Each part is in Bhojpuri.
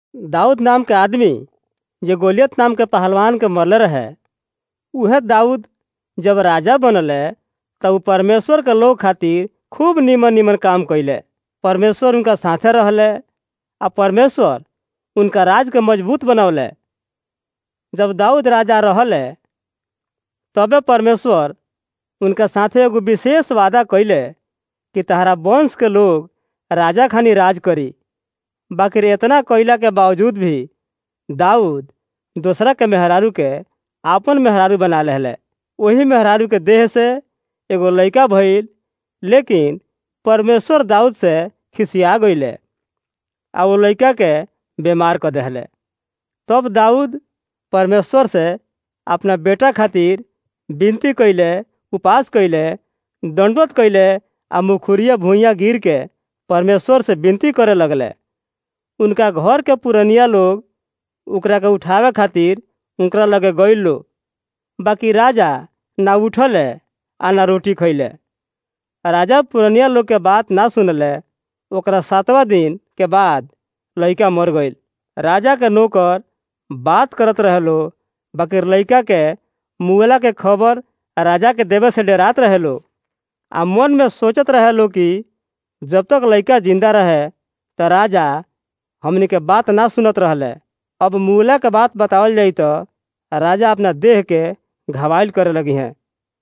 दाऊद नाम के आदमी जे गोलियत नाम के पहलवान के मरले रहे उहे दाऊद जब राजा बनले तब उ परमेश्वर के लोग खातिर खूब निमन निमन काम कइले परमेश्वर उनका साथे रहले आ परमेश्वर उनका राज के मजबूत बनौले जब दाऊद राजा रहले तबे परमेश्वर उनका साथे एगो विशेष वादा कइले कि तहरा वंश के लोग राजा खानी राज करी बाकी इतना कइला के बावजूद भी दाऊद दूसरा के मेहरारू के आपन मेहरारू बना लेले वही मेहरारू के देह से एगो लइका भइल लेकिन परमेश्वर दाऊद से खिसिया गइले आ वो लइका के बीमार कर देहले तब दाऊद परमेश्वर से अपना बेटा खातिर विनती कइले उपास कइले दंडवत कइले आ मुखुरिया भुइयाँ गिर के परमेश्वर से विनती करे लगले उनका घर के पुरनिया लोग ओकरा के उठावे खातिर उनकरा लगे गइल लो बाकी राजा ना उठले आ ना रोटी खैले राजा पुरनिया लोग के बात ना सुनले ओकरा सातवा दिन के बाद लइका मर गइल राजा के नौकर बात करत रहे लो बाकी लइका के मुएला के खबर राजा के देवे से डरात रहे लो आ मन में सोचत रहे लो कि जब तक लइका जिंदा रहे त राजा हमनी के बात ना सुनत रहले अब मुएला के बात बतावल जाई तो राजा अपना देह के घवाइल करे लगी हैं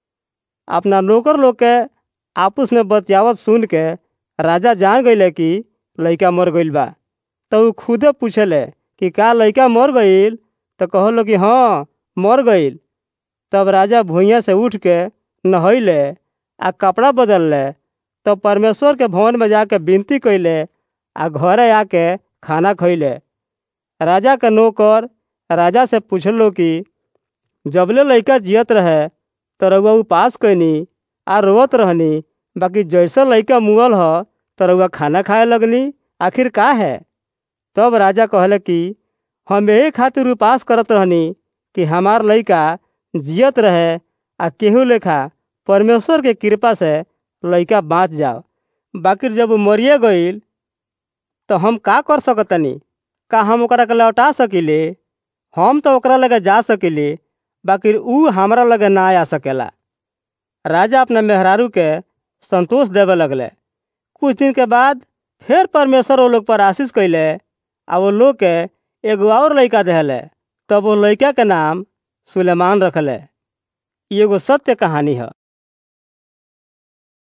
अपना नौकर लोग के आपस में बतियावत सुन के राजा जान गइले कि लइका मर गइल बा तो उ खुदे पूछले कि का लइका मर गइल तो कहलो कि हाँ मर गइल तब राजा भुइयाँ से उठ के नहैले आ कपड़ा बदलले तब परमेश्वर के भवन में जाके विनती कैले आ घरे आके खाना खैले राजा के नौकर राजा से पूछलो कि जबले लइका जियत रहे तो रउआ उपास कैनी आ रोवत रहनी बाकी जैसा लइका मुअल ह तो रउआ खाना खाए लगनी आखिर का है तब राजा कहले कि हम यही खातिर उपास करत रहनी कि हमार लइका जियत रहे आ केहू लेखा परमेश्वर के कृपा से लइका बाँच जाओ बाकी जब मरिए गईल तो हम का कर सकतनी का हम ओकरा के लौटा सकिले हम तो ओकरा लगे जा सकिले बाकी ऊ हमरा लगे ना आ सकेला राजा अपना मेहरारू के संतोष देवे लगले कुछ दिन के बाद फिर परमेश्वर वो लोग पर आशीष कैले आ वो लोग के एगो और लइका देहले तब वो लइका के नाम सुलेमान रखले एगो सत्य कहानी है